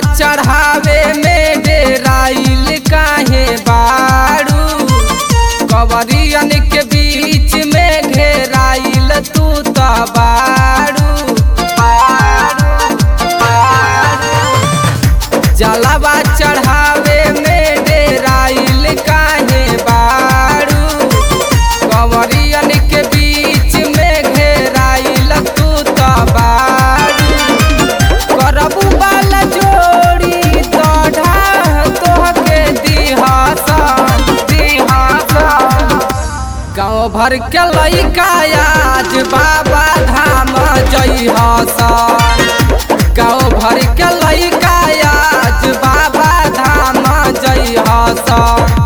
चढ़ावे में डेराइल काहे बारू कवरियन के बीच में घेराइल तू त बारू बारू, बारू। जलवा चढ़ावे में डेराइल काहे बारू कंवरियन के बीच में घेराइल तू त बारू करबू बाल जोड़ी तोढ़ा तोहके दिहासन दिहासन गाँव भर के लइका आज बाबा धाम जइहसन गाँव भर के लइका आज बाबा धाम जइहसन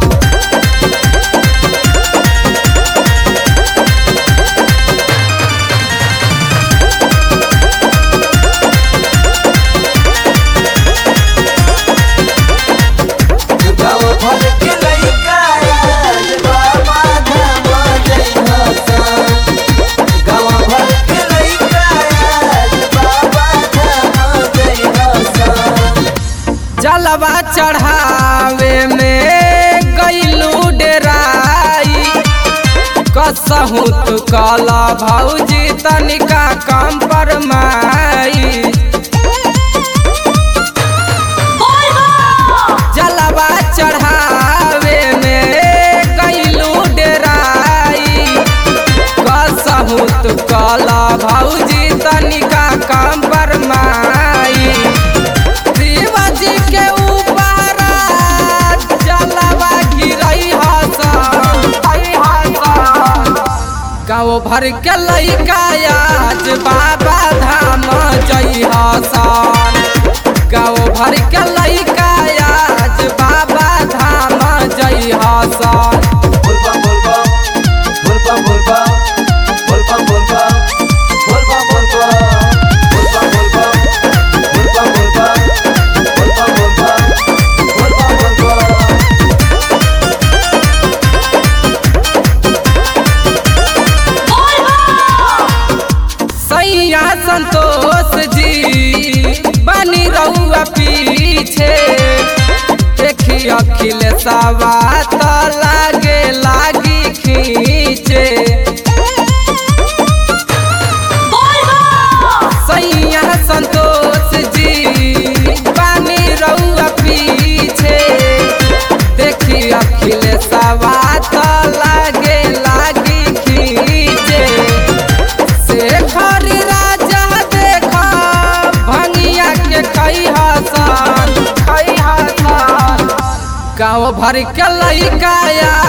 गाँव भर के लइका आज बाबा धाम जइहसन। गाँव भर के लइका आज बाबा धाम जइहसन। जलवा चढ़ावे में गईलू डेराई कसहू तू कला भौजी तनिका कम पर माई जलवा चढ़ावे में गईलू डेराई कसहू तू कला भौजी तनिका कम पर माई शिवाजी के ऊपर जलवा गिरई हसन गाँव भर के लइका आज बाबा धाम जई हसन गाँव भर के लइका आज बाबा धाम जई हसन बोलबम बोलबम बोलबम बोलबम बोलबम बोलबम बोलबम बोलबम बोलबम बोलबम बोलबम बोलबम बोलबम बोलबम सैया संतोष जी बनी रहुआ पीछे देखी अखिल सवा तो लागे लागी खींचे सैया संतोष जी बनी रहुआ पीछे देखी अखिल सवा तो लागे लागी खींचे शेखर राजा देखा भंगिया के कई हसन कई हसन गाँव भर के लइका